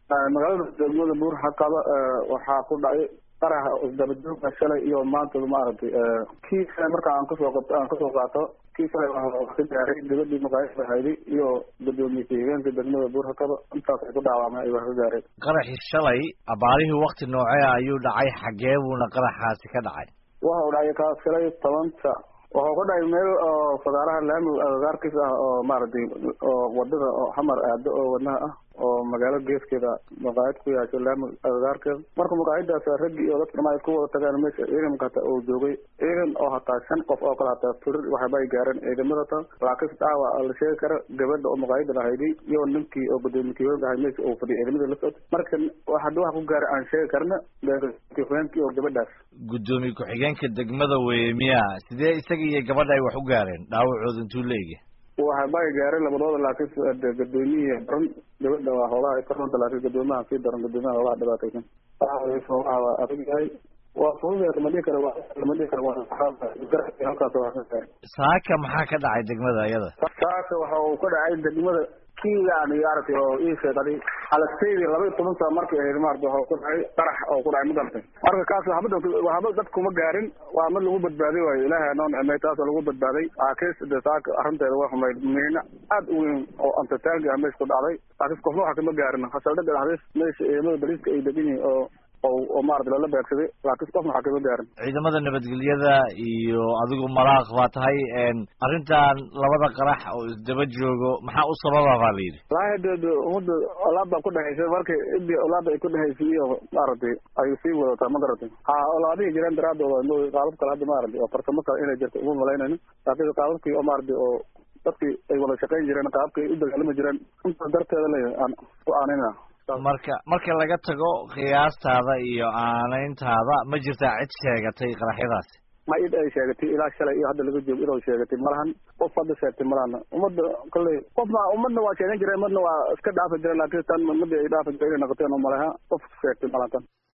magaalada degmada buur xaqaba waxaa ku dhacay qaraha isdabajooga shalay iyo maanta maaragtay kii shalay marka aan kasoo qabto aan kasoo qaato kii shalay ka gaaray gabadhii maqaayada hayday iyo gudoomiye ku-xigeenka degmada buur xaqaba intaas ay ku dhaawacmeen ay wax ka gaareen qaraxii shalay abaarihii wakti noocee ayuu dhacay xagee buuna qaraxaasi ka dhacay waxa u dhacay kaas shalay tobanta waxuu ka dhacay meel oo fagaaraha laami agagaarkiis ah oo maaragtay oo wadada oo xamar aado oo wadnaha ah oo magaalo geeskeeda maqaayad ku yaasho laami agagaarkeeda marka maqaayadaas raggi iyo dadka dhama ay ku wada tagaan meesha ciidanka hata uu joogay ciidan oo hataa shan qof oo kale hataa turir waxba ay gaareen ciidamada ta laakiin dhaawac la sheegi kara gabadha oo maqaayada lahayday iyo ninkii oo gudoomiye ku-xigeenka ahay meesha uu fadhiyay ciidamada la socotay marka hadii wax ku gaaray aan sheegi karna ku-xigeenkii oo gabadhaas gudoomiye ku-xigeenka degmada weye miya sidee isaga iyo gabadha ay wax u gaareen dhaawacooda intuu leegi waxba ay gaareen labadooda laakiin gudoomiyihii daran gabadha waa hoogaha ay karanta laakiin gudoomiyaha sii daran gudoomiyaha hoogaha dhibaataysan hoogaha waa adag yahay waa fudud lama dhihi karo lama dhihi karo halkaas waa ka gaaray saaka maxaa ka dhacay degmada iyada saaka waxa uu ka dhacay degmada kii yani aragtay oo ii sheegay xalastaydi laba iyo toban saa markay ahayd maarata waxa ku dhacay qarax oo ku dhacay magartay marka kaas waxba waxba dad kuma gaarin waa mid lagu badbaaday waayo ilaahay noo nicmay taas lagu badbaaday laakiin de saaka arrinteeda waa xumayd miina aad u weyn oo antataangi ah meesha ku dhacday laakiin qofna waxa kama gaarin hasaldhaga dhexdiis meesha ciidamada bariiska ay degan yihiin oo oo maarata lala beegsaday laakiin qofna waxa kama gaarin ciidamada nabadgelyada iyo adigu malaaq baa tahay arrintan labada qarax oo isdaba joogo maxaa u sababa baa la yidhi walahi de de umada olaad baa ku dhexaysa marka idii olaada ay ku dhexaysay iyo maaragtay ay sii wadataa ma garatay ha olaadihii jireen daraadooda mo qaabab kale hadda maaragtay oo farsamo kale inay jirto uma malaynayno laakiin qaababkii oo maaragtay oo dadkii ay wada shaqayn jireen qaababkii ay u dagaalami jireen inta darteeda le aan ku aanayna marka marka laga tago qiyaastaada iyo aanayntaada ma jirtaa cid sheegatay qaraxyadaasi ma id ay sheegatay ilaa shalay iyo hadda laga joogo idoo sheegatay malahan qof hadda sheegtay malahana ummadda kolley qofna ummadna waa sheegan jireen umadna waa iska dhaafi jireen laakiin tan ummadii ay dhaafi jireen inay noqoteen umaleha qof sheegtay malahan tan